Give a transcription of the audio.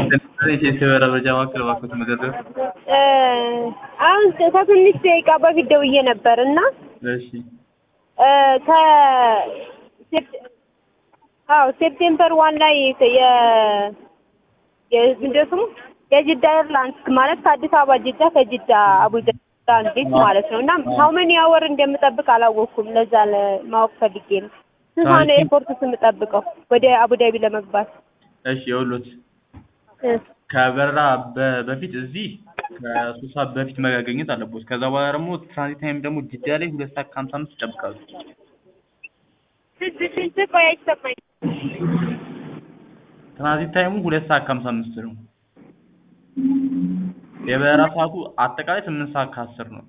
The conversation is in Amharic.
የበራ መረጃ ማዕከል እባክዎት መዘርዘር። አሁን ከትንሽ ደቂቃ በፊት ደውዬ ነበር እና እሺ ከ አዎ ሴፕቴምበር ዋን ላይ የ ምንድን ነው ስሙ የጅዳ ኤርላይንስ ማለት ከአዲስ አበባ ጅዳ ከጅዳ አቡጃ ትራንዚት ማለት ነው እና ሀው መኒ አወር እንደምጠብቅ አላወቅኩም። ለዛ ማወቅ ፈልጌ ነው። ስንት ሰዓት ነው ኤርፖርት የምጠብቀው ወደ አቡዳቢ ለመግባት? እሺ የውሎት ከበረራ በ- በፊት እዚህ ከሶስት ሰዓት በፊት መገኘት አለቦት። ከዛ በኋላ ደግሞ ትራንዚት ታይም ደግሞ ጅዳ ላይ ሁለት ሰዓት ከሀምሳ አምስት ይጠብቃሉ። ስንት ስንት ቆይ አይሰማኝም። ትራንዚት ታይሙ ሁለት ሰዓት ከሀምሳ አምስት ነው። የበረራ ሰዓቱ አጠቃላይ ስምንት ሰዓት ከአስር ነው።